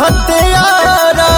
हत्यारा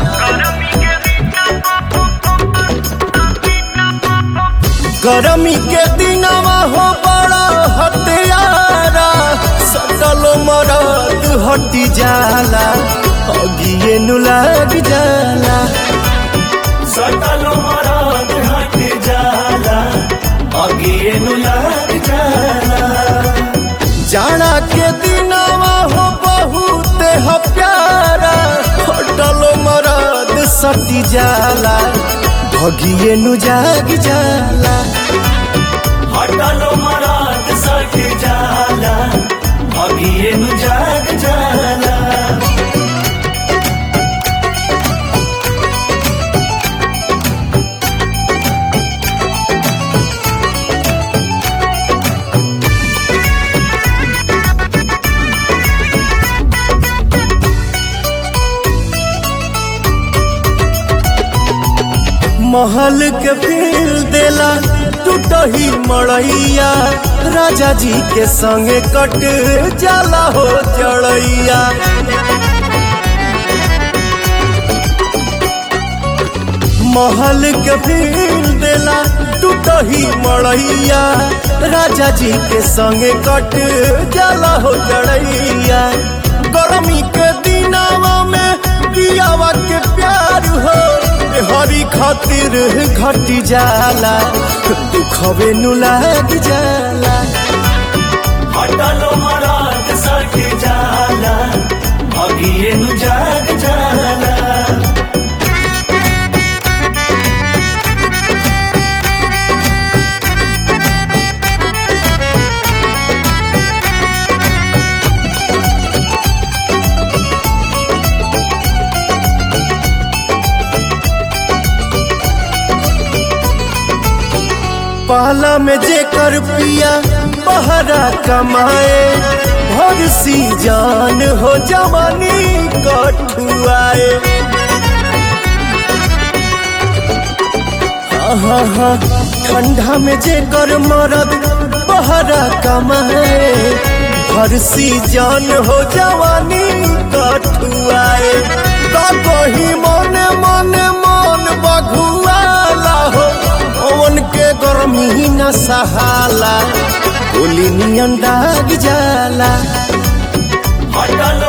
गरमी के दिनवा हो बड़ा हत्यारा सकल मरद हटी जाला अगिए नु लग जाला सकल मराद हट जाला अगिए नु लग जाला जाना के दिनवा हो बहुत ह प्यारा होटल मरद सटी जाला भगिए नु जाग जाला हटल मराद सट जाला अगिए नु जाग जाला महल के फील देला टूटही मड़ैया राजा जी के संगे कट जाला हो चढ़ैया महल के फील देला टूटही मड़ैया राजा जी के संगे कट जाला हो चढ़ैया गर्मी के दिनावा में पियावा के प्यार हो हरी खातिर घटी जाला दुखवे नु लाग जाला हटल मराद सट जाला अगिए नु जाग जाला पहला में जेकर पिया बहरा कमाए भर सी जान हो जवानी कठुआए हाँ हाँ ठंडा में जेकर मरद बहरा कमाए भर सी जान हो जवानी कठुआए का कही मन मन मन बघुआला हो ओवन के गर्मी न सहाला गोली नियन दाग जाला हटल